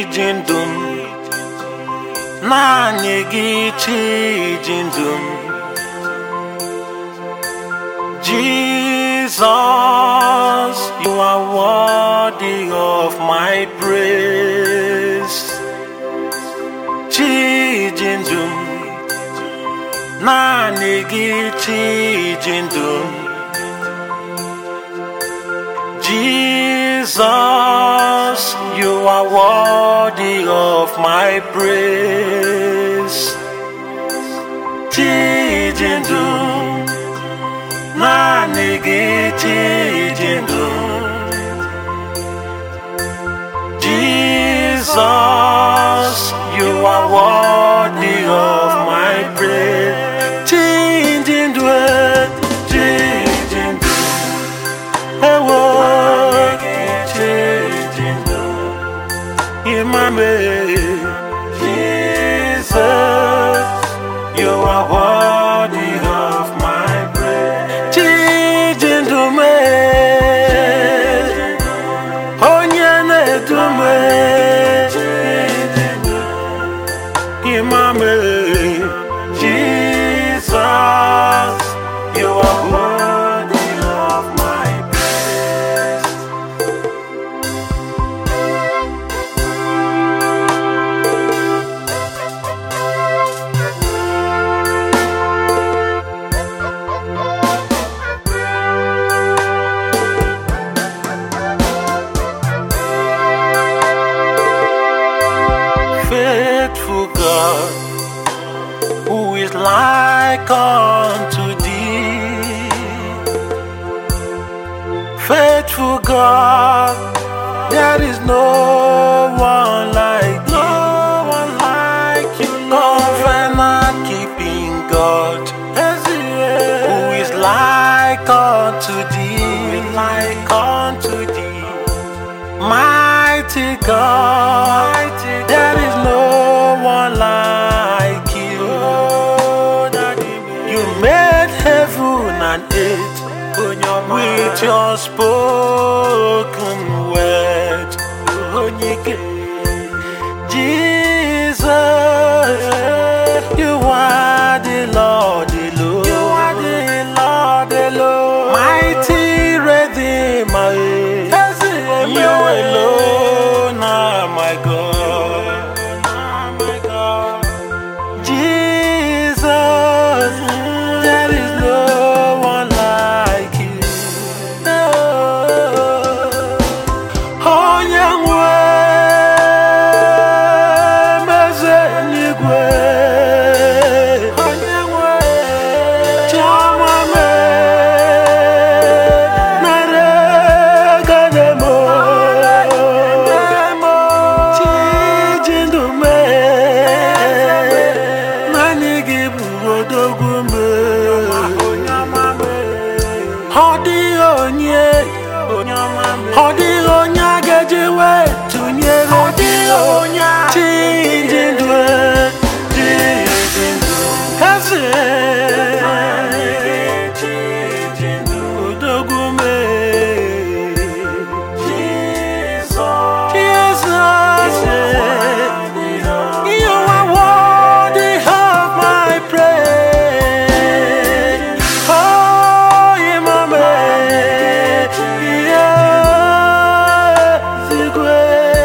ji ndụ m naanị gị chi ji ndụ m Jesus, you are worthy of my praise. Chi ji ndụ m naanị gị chi ji ndụ m Jesus, you are worthy of my praise. Chi ji ndụ naanị gị chi ji ndụ Jesus, you are worthy of my praise. Chi ji ndụ chi ji ndụ ewo chi ji ndụ imame Jesus, you are worthy of my praise. Chi ji ndụ me onye na-edu me imame Jesus, you are worthy of my praise. faithful God, who is like unto thee. Faithful God, there is no one like you. No one like you, Covenant keeping God, who is like unto thee. Like unto thee. Mighty God, there is no one like you. You made heaven and earth with your spoken word. Jesus, you are the Lord alone. You are the Lord alone. Mighty Redeemer. You alone are my God. Jesus, there is no one like you. No. Onye nwe meze eluigwe. Chiọma mee, nara ekele m. Chi ji ndụ mee, naanị gị bụ odogwu mee. Ọ dịghị onye ọ dịghị onye a ga-eji wee tụnyere chi dị ndụ chi dị ndụ eze odogwu mee Jesus you are worthy of my praise oh imame yeah zigwe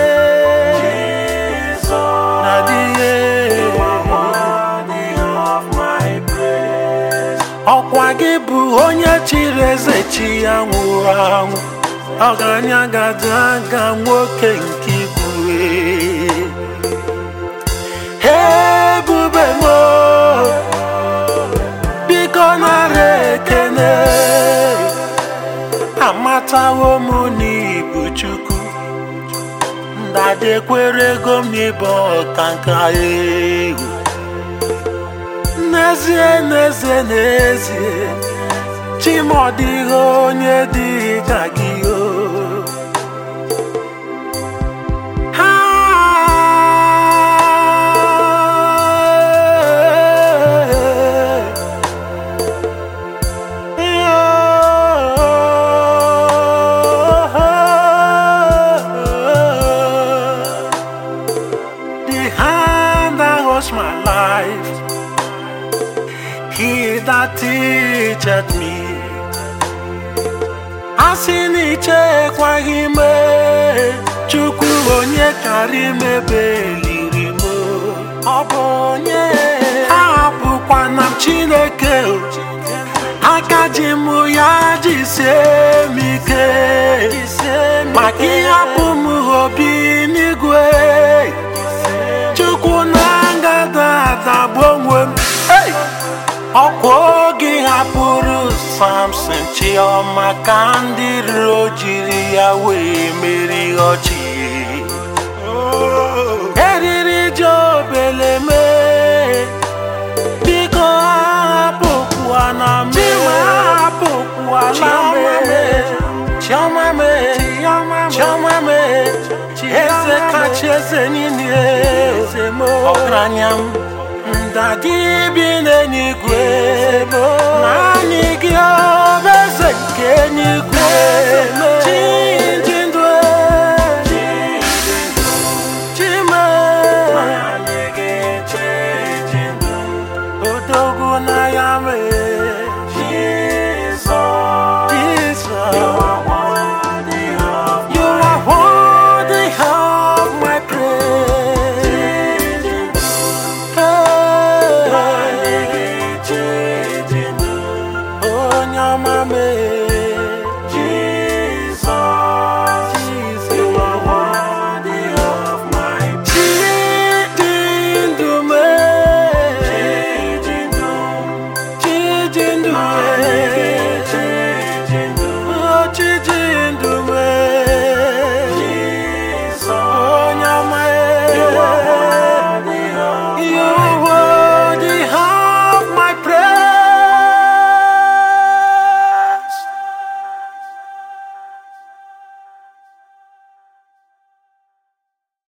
ọkwa gị bụ onye chiri eze chi ya nwụrụ anwụ ọgaranya gada aga nwoke nke igwe ebube m biko nara ekene amatawo m n'ibu chukwu ndadekwere ego m n'ịbụ ọkanka egwu n'ezie n'ezie n'ezie chimọdịghị onye dị ka gị o Ha! ekweghị m chukwu onye kara imebe eliri m ọ bụ onye ahapụkwana m chineke aka ji m ya jisie m ike maka ịhapụ m obi n'igwe chukwu na ngada adagbu onwe m Hey! ọkwa oge hapụrụ samson chioma ka ndị iro jiri ya wee meri ọchị eriri jobeleme biko hapụkwana m hapụkwana m chioma me chioma me eze kacha eze niile ọgaranya m ndadị bi n'eluigwe naanị gị ọ bụ eze nke eluigwe